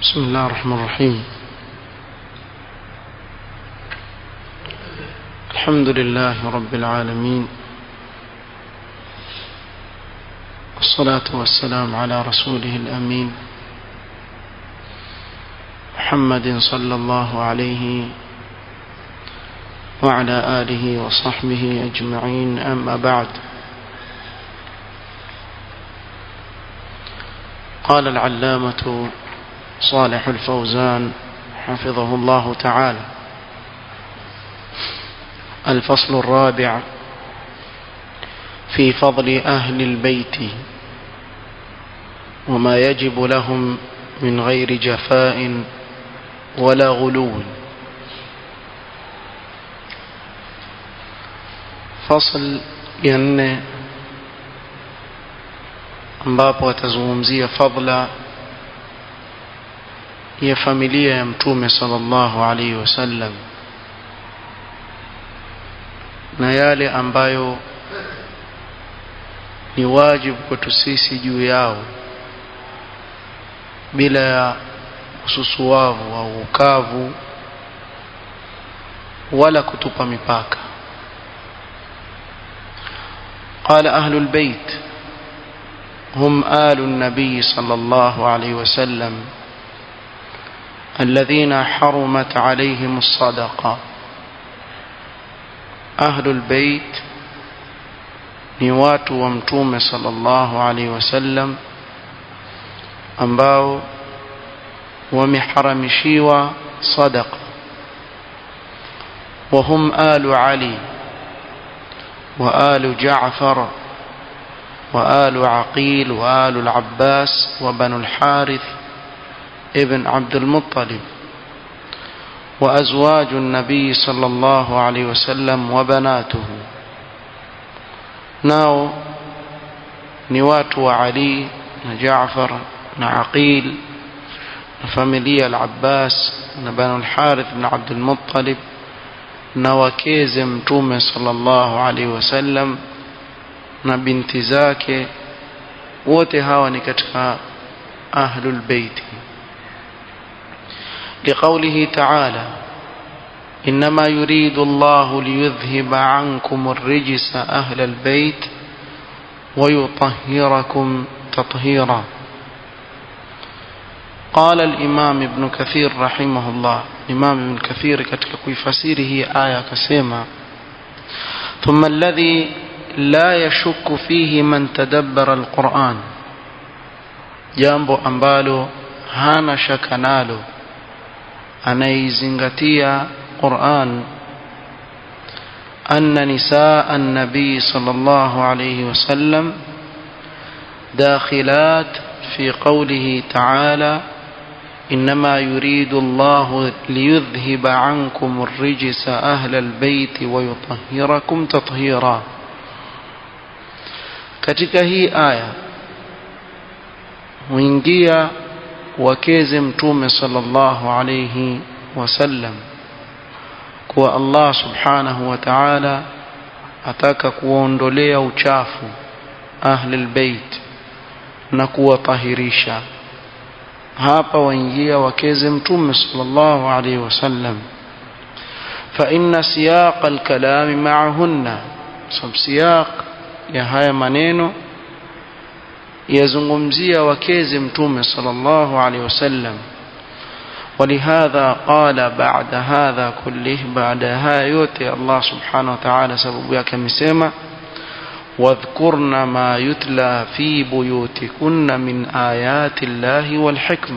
بسم الله الرحمن الرحيم الحمد لله رب العالمين والصلاة والسلام على رسوله الأمين محمد صلى الله عليه وعلى آله وصحبه أجمعين أما بعد قال العلامة صالح الفوزان حفظه الله تعالى الفصل الرابع في فضل أهل البيت وما يجب لهم من غير جفاء ولا غلو فصل ينه ambapo atazungumzia fadla ya familia ya mtume sallallahu alaihi wasallam na yale ambayo ni wajibu kwetu sisi juu yao bila ya ususuwavu au ukavu wala kutupa mipaka قال أهل البيت هم آل النبي صلى الله عليه وسلم الذين حرمت عليهم الصدقة أهل البيت نوات ومتوم صلى الله عليه وسلم ambao wameharamishiwa sadaqa وهم آل علي وآل جعفر وآل عقيل وآل العباس وبنو الحارث ابن عبد المطلب وأزواج النبي صلى الله عليه وسلم وبناته ناو نوات وعلي جعفر عقيل فاميليا العباس بنو الحارث بن عبد المطلب نوكيز متومه صلى الله عليه وسلم na binti zake wote hawa ni katika ahlul bait لقوله تعالى إنما يريد الله ليذهب عنكم الرجس أهل البيت ويطهركم تطهيرا قال الإمام ابن كثير رحمه الله الإمام ابن كثير katika kuifasiri aya akasema ثم الذي لا يشك فيه من تدبر القرآن jambo ambalo hana shaka nalo anaizingatia Qur'an anna nisaa an-nabi sallallahu alayhi wasallam dakhilat fi qawlihi ta'ala إنما يريد الله ليذهب عنكم الرجس أهل البيت ويطهركم تطهيرا katika hii aya huingia wakeze mtume sallallahu alayhi wasallam kuwa Allah subhanahu wa ta'ala ataka kuondolea uchafu ahli albayt na kuwatahirisha hapa waingia wakeze mtume sallallahu alayhi wasallam fa inna siyaq alkalam ma'ahunna sab siyaq ya haya maneno yazungumzia wakeze mtume sallallahu alaihi wasallam ولهذا قال بعد هذا كله بعد هذا يوتي الله سبحانه وتعالى سبب yake amesema واذكرن ما يتلى في بيوتكن من آيات الله والحكمة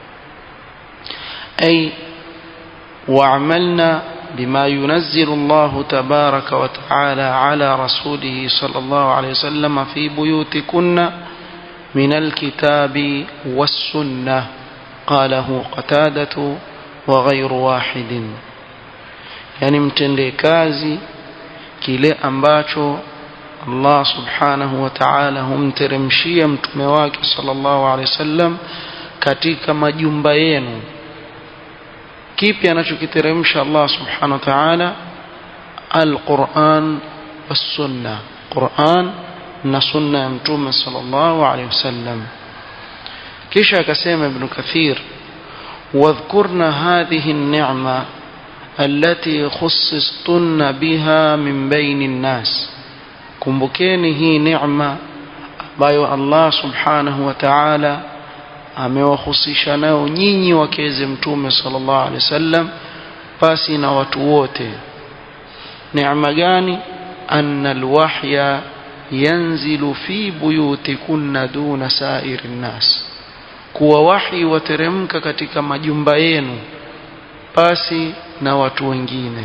أي واعملنا بما ينزل الله تبارك وتعالى على رسوله صلى الله عليه وسلم في بيوتكن من الكتاب والسنة قاله قتادة وغير واحد يعني mtende kazi kile ambacho Allah subhanahu wa ta'ala humteremshia mtume wake sallallahu alaihi wasallam katika majumba yenu kipi anachokiteremsha Allah subhanahu wa ta'ala alquran was-sunna Qur'an na sunna ya mtume sallallahu alaihi wasallam kisha akasema ibn kathir واذكرن هذه النعمة التي خصصتن بها من بين الناس kumbukeni hii neema ambayo Allah subhanahu wa ta'ala amewahusisha nayo nyinyi wakeze mtume sallallahu alaihi wasallam pasi na watu wote neema gani anna alwahya yanzilu fi buyutikunna duna sairi nnas kuwa wahi wateremka katika majumba yenu pasi na watu wengine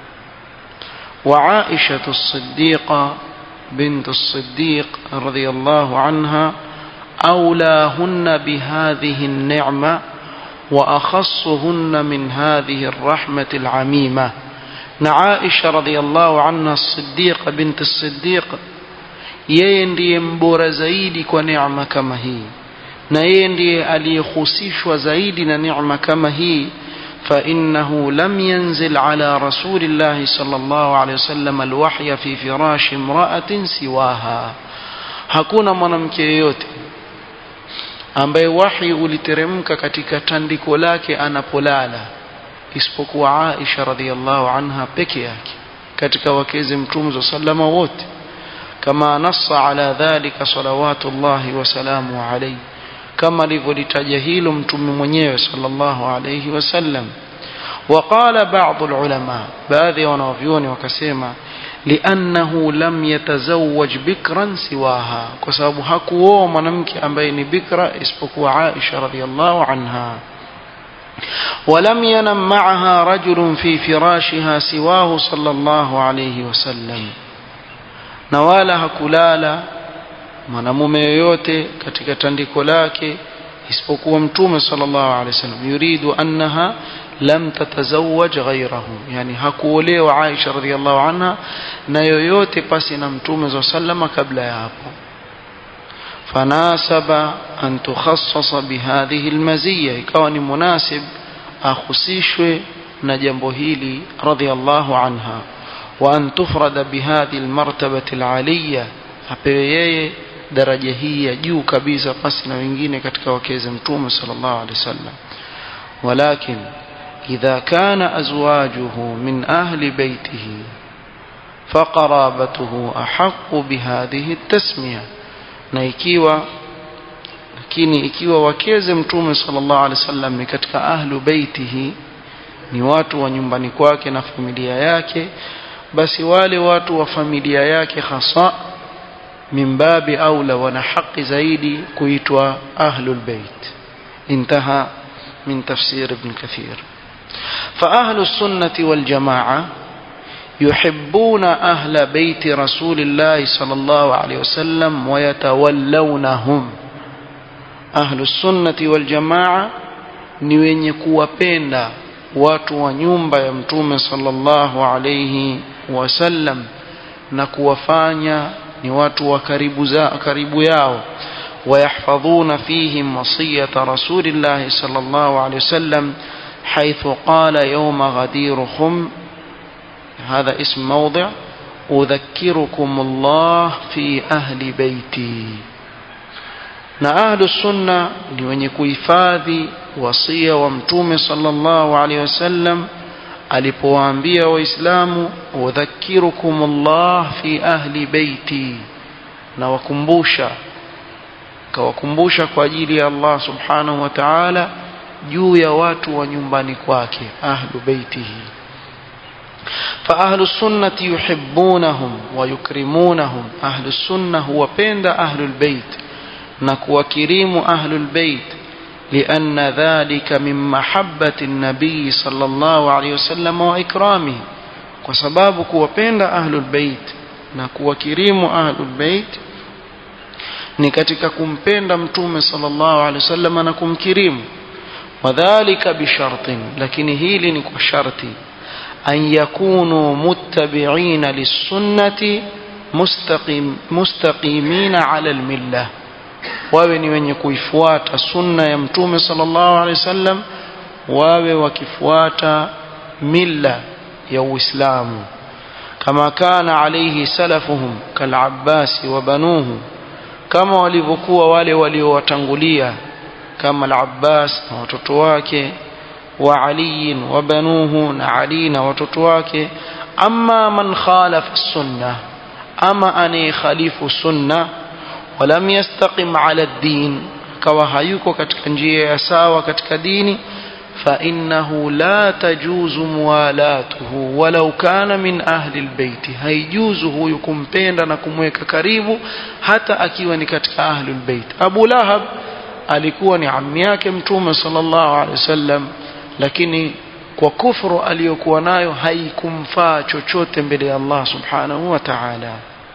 wa Aisha as-Siddiqa bint as-Siddiq radhiyallahu anha أولاهن بهذه النعمة وأخصهن من هذه الرحمة العميمة نعائشة رضي الله عنها الصديق بنت الصديق yeye ndiye mbora zaidi kwa neema kama hii na yeye ndiye aliyehusishwa zaidi na neema kama hii فإنه لم ينزل على رسول الله صلى الله عليه وسلم الوحي في فراش امرأة سواها hakuna mwanamke yeyote ambaye wahi uliteremka katika tandiko lake anapolala isipokuwa Aisha radhiallahu anha peke yake katika wakezi mtume sallama wote kama nassa ala dhalika salawatullahi wasalamu alayhi kama alivyolitaja hilo mtume mwenyewe sallallahu alayhi wasallam وقال بعض العلماء baadhi ya wanavyuoni wakasema liannahu lam yatazawwaj bikran siwaha kwa sababu hakuoa mwanamke ambaye ni bikra isipokuwa Aisha radhiallahu anha ولم ينم معها رجل في فراشها سواه صلى الله عليه وسلم na wala hakulala mwanamume yoyote katika tandiko lake isipokuwa mtume sallallahu alaihi wasallam yuridu annaha lam tatazawwaj ghayrahu yani hakuolewa Aisha radhiallahu anha na yoyote pasi na mtume za sallama kabla ya hapo fanasaba an tukhassasa bihadhihi almaziyya ikawa ni munasib akhusishwe na jambo hili radhiallahu anha wa an tufrada bihadhihi almartabati alaliya apewe yeye daraja hii ya juu kabisa pasi na wengine katika wakeze mtume sallallahu alaihi wasallam walakin إذا كان أزواجه من أهل بيته فقرابته أحق بهذه التسمية na ikiwa lakini ikiwa wakeze mtume sallallahu alaihi wasallam ni katika ahlu baitihi ni watu wa nyumbani kwake na familia yake basi wale watu wa familia yake hasa min babi aula wana haki zaidi kuitwa ahlul bait intaha min tafsir ibn kathir فأهل السنة والجماعة يحبون أهل بيت رسول الله صلى الله عليه وسلم ويتولونهم أهل السنة والجماعة ni wenye kuwapenda watu wa nyumba ya mtume sallallahu alayhi wasallam na kuwafanya ni watu wa karibu, za, karibu yao ويحفظون فيهم وصية رسول الله صلى الله عليه وسلم حيث قال يوم غدير خم هذا اسم موضع أذكركم الله في أهل بيتي na ahlu sunna ni wenye kuhifadhi wasia wa mtume sallallahu alaihi wasallam alipowaambia waislamu udhakirukum Allah fi ahli beiti na wakumbusha kawakumbusha kwa ajili ya Allah subhanahu wa ta'ala juu ya watu wa nyumbani kwake ahlu beitihi فأهل السنة يحبونهم ويكرمونهم أهل السنة هو بند أهل البيت نكو كريم أهل البيت لأن ذلك من محبة النبي صلى الله عليه وسلم وإكرامه وسباب كو بند أهل البيت نكو كريم أهل البيت ni katika kumpenda mtume sallallahu alaihi wasallam na kumkirimu wadhālika bishartin lakini hili ni kwa sharti an yakunu muttabi'ina lis-sunnati mustaqim mustaqimina 'ala al-millah wawe ni wenye kuifuata sunna ya mtume sallallahu alaihi wasallam wawe wakifuata milla ya Uislamu kama kana alayhi salafuhum kal-Abbas wa banuhu kama walivyokuwa wale waliowatangulia kama al-Abbas na watoto wake وعلي وبنوه نعلينا وتتواك أما من خالف السنة أما أني خليف السنة ولم يستقم على الدين كوهيك كتكنجية يساوى كتكديني فإنه لا تجوز موالاته ولو كان من أهل البيت هيجوزه يكون بيندا نكمweka karibu hata akiwa ni katika ahli albayt Abu Lahab alikuwa ni ammi yake mtume sallallahu alaihi wasallam lakini kwa kufuru aliyokuwa nayo haikumfaa chochote mbele ya Allah subhanahu wa ta'ala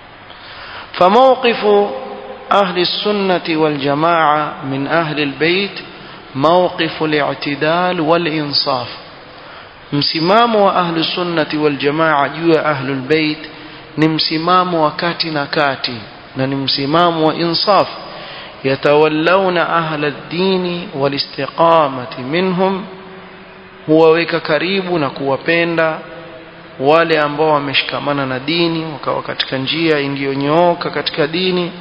فموقف أهل السنة والجماعة من أهل البيت موقف الاعتدال والإنصاف msimamo wa ahlu sunnati wal jamaa juu ya ahlul bait ni msimamo wa kati na kati na ni msimamo wa insaf yatawallawna ahla ad-dini wal istiqamati minhum huwaweka karibu na kuwapenda wale ambao wameshikamana na dini wakawa katika njia iliyonyooka katika dini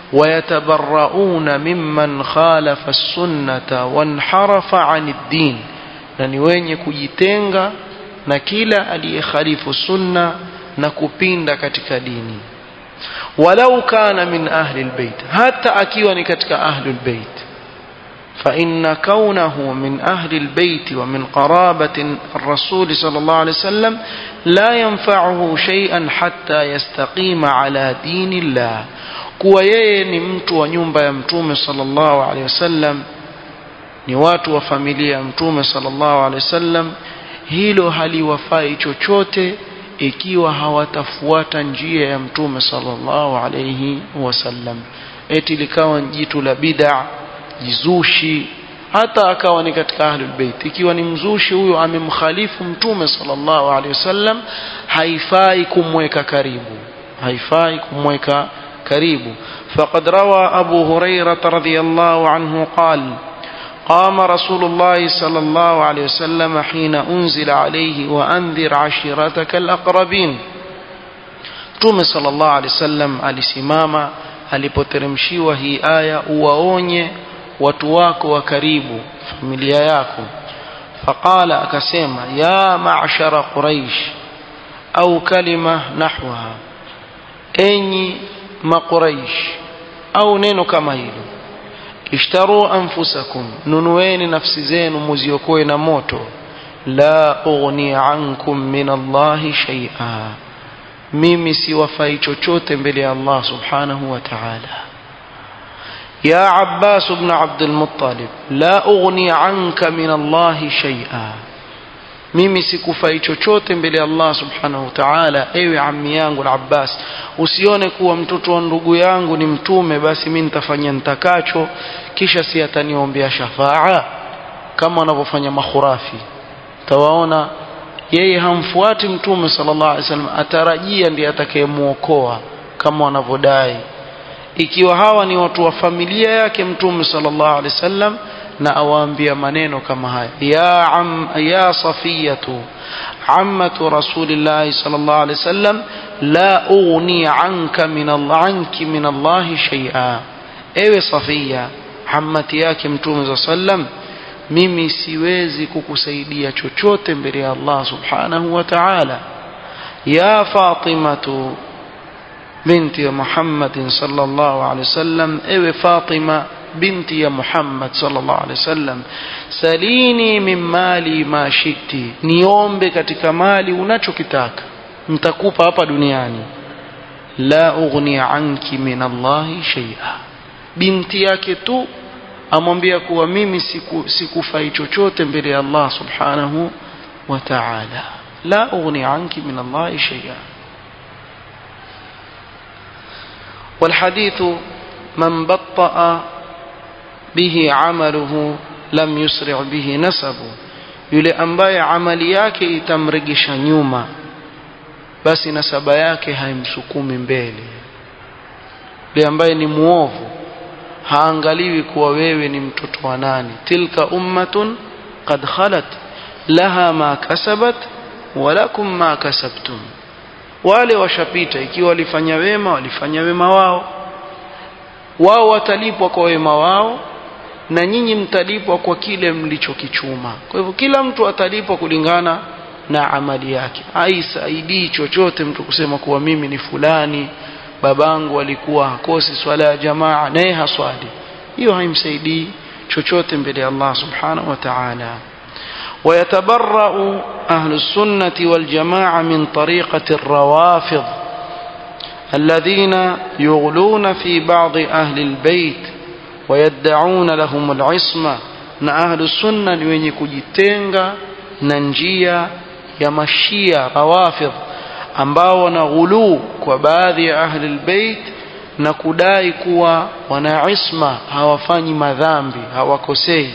ويتبرؤون ممن خالف السنة وانحرف عن الدين na ni wenye kujitenga na kila aliyekhalifu sunna na kupinda katika dini walau kana min ahli albayt hata akiwa ni katika ahli albayt فإن كونه من أهل البيت ومن قرابة الرسول صلى الله عليه وسلم لا ينفعه شيئا حتى يستقيم على دين الله kuwa yeye ni mtu wa nyumba ya mtume sallallahu alaihi wasallam ni watu wa familia ya mtume sallallahu alaihi wasallam hilo haliwafai chochote ikiwa hawatafuata njia ya mtume sallallahu alaihi wasallam eti likawa jitu la bid'a jizushi hata akawa ni katika ahlul bait ikiwa ni mzushi huyo amemkhalifu mtume sallallahu alaihi wasallam haifai kumweka karibu haifai kumweka karibu فقد روى أبو هريرة رضي الله عنه قال قام رسول الله صلى الله عليه وسلم حين أنزل عليه وأنذر عشيرتك الأقربين توم صلى الله عليه وسلم alisimama alipoteremshiwa hii aya uwaonye watu wako wa karibu familia yako faqala akasema ya ma'shara quraish au kalima nahwaha enyi maquraish au neno kama hilo ishtaru anfusakum nunueni nafsi zenu muziokoe na moto la ughni ankum min allahi shay'a mimi siwafai chochote mbele ya Allah subhanahu wa ta'ala يا عباس بن عبد المطلب لا أغني عنك من الله شيئا mimi sikufai chochote mbele ya Allah subhanahu wa ta'ala ewe ammi yangu al-Abbas usione kuwa mtoto wa ndugu yangu ni mtume basi mimi nitafanya nitakacho kisha si ataniombea shafaa kama wanavyofanya makhurafi tawaona yeye hamfuati mtume sallallahu alaihi wasallam atarajia ndiye atakayemuokoa kama wanavyodai ikiwa hawa ni watu wa familia yake mtume sallallahu alaihi wasallam na awaambia maneno kama haya ya am ya safiyatu ammatu rasulillah sallallahu alaihi wasallam la ughni anka min Allah anki min Allah shay'a ewe safiya ammati yake mtume sallam mimi siwezi kukusaidia chochote mbele ya Allah subhanahu wa ta'ala ya fatimatu binti Muhammad sallallahu alaihi wasallam ewe Fatima binti ya Muhammad sallallahu alaihi wasallam salini min mali ma shiti niombe katika mali unachokitaka nitakupa hapa duniani la ughni anki min Allahi shay'a binti yake tu amwambia kuwa mimi siku, sikufai chochote mbele ya Allah subhanahu wa ta'ala la ughni anki min Allahi shay'a والحديث من بطأ به عمله لم يسرع به نسبه yule ambaye amali yake itamregesha nyuma basi nasaba yake haimsukumi mbele yule ambaye ni muovu haangaliwi kuwa wewe ni mtoto wa nani tilka ummatun qad khalat laha ma kasabat walakum ma kasabtum wale washapita ikiwa walifanya wema walifanya wema wao wao watalipwa kwa wema wao na nyinyi mtalipwa kwa kile mlichokichuma kwa hivyo kila mtu atalipwa kulingana na amali yake haisaidii chochote mtu kusema kuwa mimi ni fulani babangu alikuwa hakosi swala ya jamaa naye haswali hiyo haimsaidii chochote mbele ya Allah subhanahu wa ta'ala ويتبرأ أهل السنة والجماعة من طريقة الروافض الذين يغلون في بعض أهل البيت ويدعون لهم العصمة na ahlu sunna ni wenye kujitenga na njia ya mashia rawafidh ambao wana ghuluu kwa baadhi ya ahli albayt na kudai kuwa wana isma hawafanyi madhambi hawakosei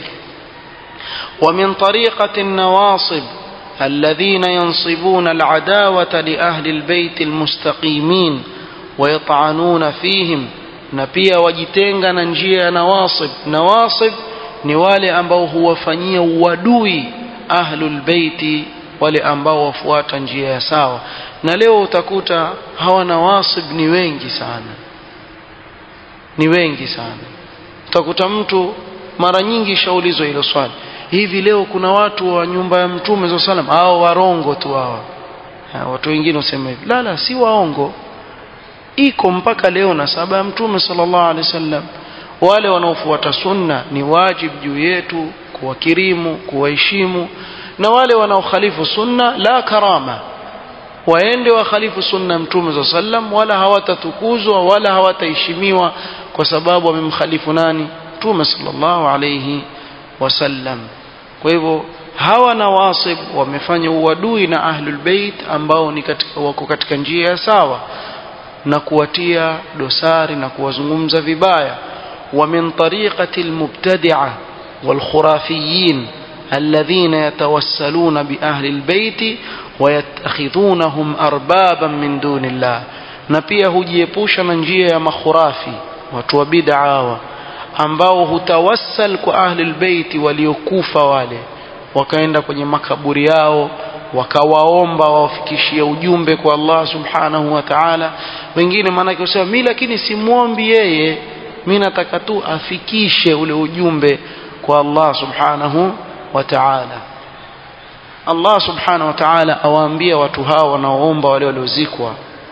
ومن طريقة النواصب الذين ينصبون العداوة لأهل البيت المستقيمين ويطعنون فيهم na pia wajitenga na njia ya nawasib nawasib ni wale ambao huwafanyia uadui ahlul beiti wale ambao wafuata njia ya sawa na leo utakuta hawa nawasib ni wengi sana ni wengi sana utakuta mtu mara nyingi shaulizwa hilo swali hivi leo kuna watu wa nyumba ya mtume za salam hao warongo tu hawa watu wengine wasema hivi la la si waongo iko mpaka leo na saba ya mtume sallallahu alaihi wasallam wale wanaofuata sunna ni wajib juu yetu kuwakirimu kuwaheshimu na wale wanaokhalifu sunna la karama waende wakhalifu sunna mtume za sallam wala hawatatukuzwa wala hawataheshimiwa kwa sababu wamemkhalifu nani mtume sallallahu alayhi wasallam kwa hivyo hawa nawasib wamefanya uadui na ahlul bait ambao ni katika, wako katika njia ya sawa na kuwatia dosari na kuwazungumza vibaya ومن طريقة المبتدعة والخرافيين الذين يتوسلون بأهل البيت ويتخذونهم أربابا من دون الله na pia hujiepusha na njia ya makhurafi watu wa bid'a ambao hutawassal kwa ahli albayti waliokufa wale wakaenda kwenye makaburi yao wakawaomba wawafikishie ujumbe kwa Allah subhanahu wa ta'ala wengine maanake wasema mi lakini simwombi yeye mi nataka tu afikishe ule ujumbe kwa Allah subhanahu wa ta'ala Allah subhanahu wa ta'ala awaambia watu hao wanaoomba wale waliozikwa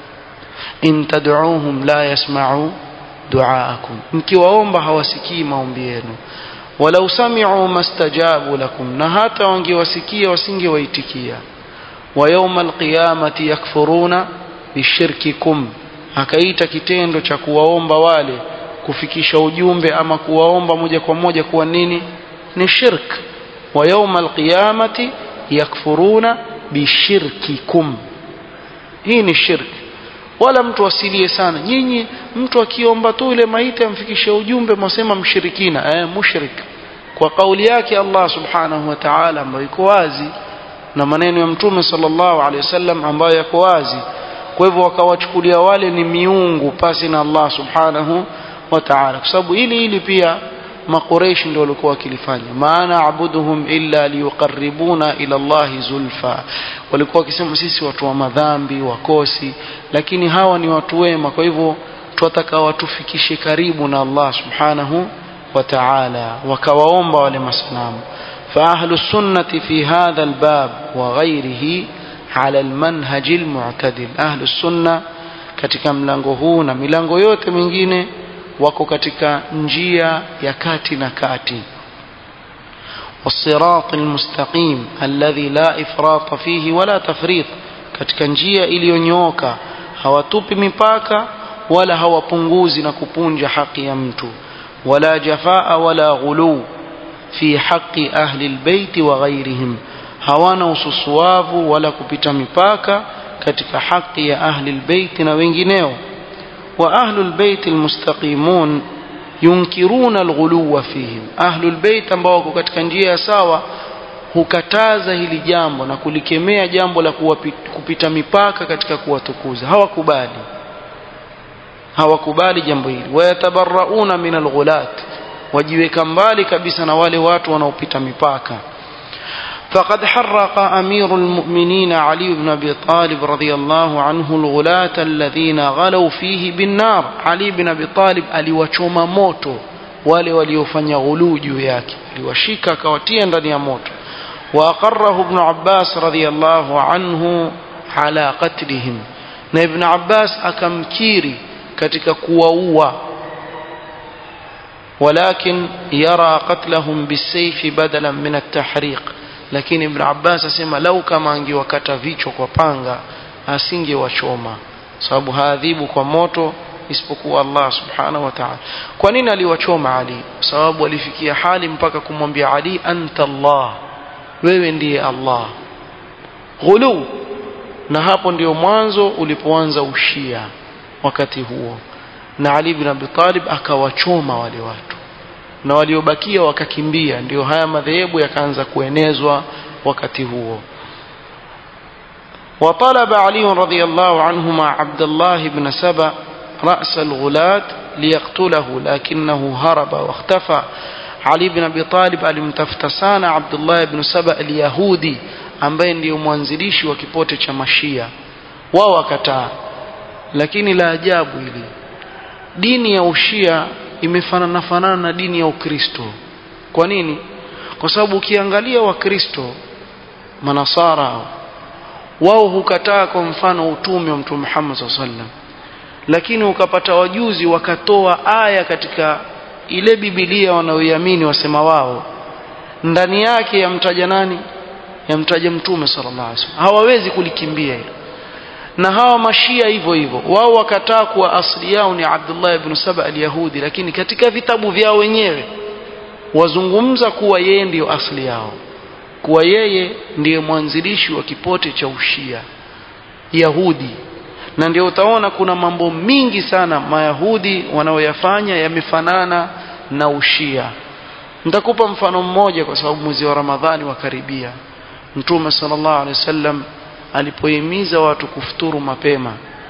in tad'uuhum la yasma'u du'aakum mkiwaomba hawasikii maombi yenu walau sami'u mastajabu lakum na hata wangewasikia wasingewaitikia wa yawma alqiyamati yakfuruna bishirkikum akaita kitendo cha kuwaomba wale kufikisha ujumbe ama kuwaomba moja kwa moja kuwa nini ni shirk wa yawma alqiyamati yakfuruna bishirkikum hii ni shirk wala mtu asilie sana nyinyi mtu akiomba tu ile maiti amfikishe ujumbe mwasema mshirikina eh, mushrik kwa kauli yake Allah subhanahu wa ta'ala ambayo iko wazi na maneno ya mtume sallallahu alaihi wasallam ambayo yako wazi kwa hivyo wakawachukulia wale ni miungu pasi na Allah subhanahu wa ta'ala kwa sababu hili hili pia maqureish ndio walikuwa wakilifanya maana abuduhum illa liyuqarribuna ila Allahi zulfa walikuwa wakisema sisi watu wa madhambi wakosi lakini hawa ni watu wema kwa hivyo twataka watufikishe karibu na Allah subhanahu wa ta'ala wakawaomba wale masanamu فأهل السنة في هذا الباب وغيره على المنهج المعتدل أهل السنة katika mlango huu na milango yote mingine wako katika njia ya kati na kati والصراط المستقيم الذي لا إفراط فيه ولا تفريط katika njia iliyonyooka hawatupi mipaka wala hawapunguzi na kupunja haki ya mtu wala jafaa wala ghulu fi haqi ahli albayt wa ghayrihim hawana ususuavu wala kupita mipaka katika haki ya ahli albayt na wengineo وأهل البيت المستقيمون ينكرون الغلو فيهم أهل البيت ambao wako katika njia ya sawa hukataza hili jambo na kulikemea jambo la kupita mipaka katika kuwatukuza hawakubali hawakubali jambo hili wayatabarrauna min alghulat wajiweka mbali kabisa na wale watu wanaopita mipaka فقد حرق أمير المؤمنين علي بن أبي طالب رضي الله عنه الغلاة الذين غلوا فيه بالنار علي بن أبي طالب aliwachoma moto wale waliofanya ghuluu juu yake aliwashika akawatia ndani ya moto واقره ابن عباس رضي الله عنه على قتلهم na ibn abbas akamkiri katika kuwaua walakin yara qatlahum bisayfi badalan min at-tahriq lakini ibn abbas asema lau kama angewakata vichwa kwa panga asingewachoma sababu haadhibu kwa moto isipokuwa Allah subhanahu wa ta'ala kwa nini aliwachoma Ali sababu alifikia hali mpaka kumwambia Ali anta Allah wewe ndiye Allah ghulu na hapo ndio mwanzo ulipoanza ushia wakati huo na Ali ibn Abi Talib akawachoma wale watu na waliobakia wakakimbia ndio haya madhehebu yakaanza kuenezwa wakati huo وطلب علي رضي الله عنهما عبد الله بن سبأ رأس الغلاة ليقتله لكنه هرب واختفى علي بن أبي طالب alimtafuta sana Abdullah ibn Saba al-Yahudi ambaye ndiyo mwanzilishi wa kipote cha Mashia wao wakataa lakini la ajabu hili dini ya ushia imefanana fanana na dini ya Ukristo kwa nini kwa sababu ukiangalia wakristo manasara wao hukataa kwa mfano utume wa mtume Muhammad sallallahu alaihi wasallam lakini ukapata wajuzi wakatoa aya katika ile Biblia wanaoiamini wasema wao ndani yake yamtaja nani yamtaja mtume sallallahu alaihi wasallam hawawezi kulikimbia hilo na hawa mashia hivyo hivyo wao wakataa kuwa asili yao ni Abdullah ibn Saba al-Yahudi lakini katika vitabu vyao wenyewe wazungumza kuwa yeye ndiyo asili yao kuwa yeye ndiye mwanzilishi wa kipote cha ushia Yahudi na ndio utaona kuna mambo mingi sana mayahudi wanaoyafanya yamefanana na ushia nitakupa mfano mmoja kwa sababu mwezi wa ramadhani wakaribia mtume sallallahu alaihi wasallam alipohimiza watu kufuturu mapema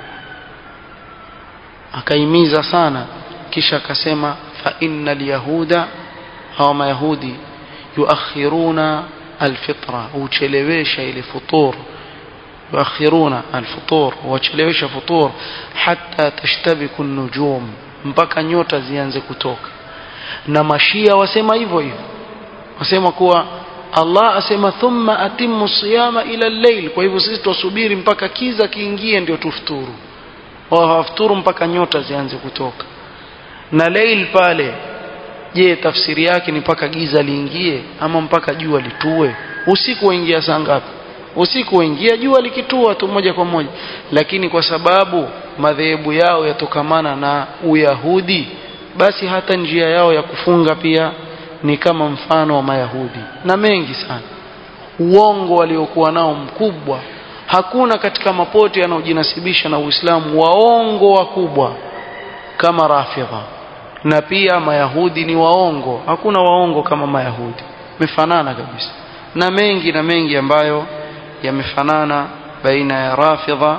akaimiza sana kisha akasema fa innal yahuda hawa mayahudi yuakhiruna alfitra huchelewesha ile futur yuakhiruna alfutur wachelewesha futur hatta tashtabiku nujum mpaka nyota zianze kutoka na mashia wasema hivyo hivyo wasema kuwa Allah asema thumma atimmu siyama ila al-layl kwa hivyo sisi tusubiri mpaka kiza kiingie ndio tufuturu wao hawafuturu mpaka nyota zianze kutoka na layl pale je tafsiri yake ni mpaka giza liingie ama mpaka jua litue usiku waingia saa ngapi usiku waingia jua likitua tu moja kwa moja lakini kwa sababu madhehebu yao yatokamana na uyahudi basi hata njia yao ya kufunga pia ni kama mfano wa mayahudi na mengi sana uongo waliokuwa nao mkubwa hakuna katika mapote yanayojinasibisha na Uislamu waongo wakubwa kama rafidha na pia mayahudi ni waongo hakuna waongo kama mayahudi mefanana kabisa na mengi na mengi ambayo yamefanana baina ya rafidha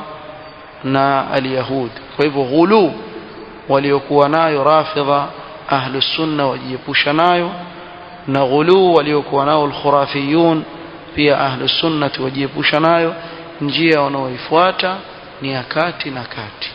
na alyahud kwa hivyo ghulu waliokuwa nayo rafidha ahlu sunna wajiepusha nayo na ghulu waliokuwa nao alkhurafiyun pia ahlu sunnati wajiepusha nayo njia wanaoifuata ni ya kati na kati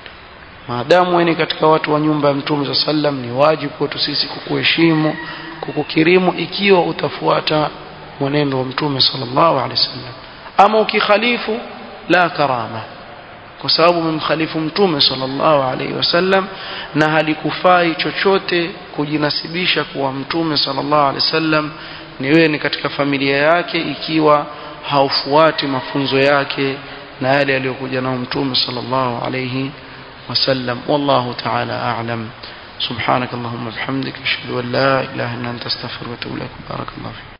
maadamu wewe katika watu wa nyumba ya mtume sa sallam ni wajibu kwetu sisi kukuheshimu kukukirimu ikiwa utafuata mwenendo wa mtume sallallahu alaihi wasallam ama ukikhalifu la karama kwa sababu umemkhalifu mtume sallallahu alaihi wasallam na halikufai chochote kujinasibisha kuwa mtume sallallahu alaihi wasallam ni wewe ni katika familia yake ikiwa haufuati mafunzo yake na yale aliyokuja nao mtume sallallahu alaihi وسلم والله تعالى أعلم سبحانك اللهم وبحمدك أشهد أن لا إله إلا أنت أستغفرك وأتوب إليك بارك الله فيك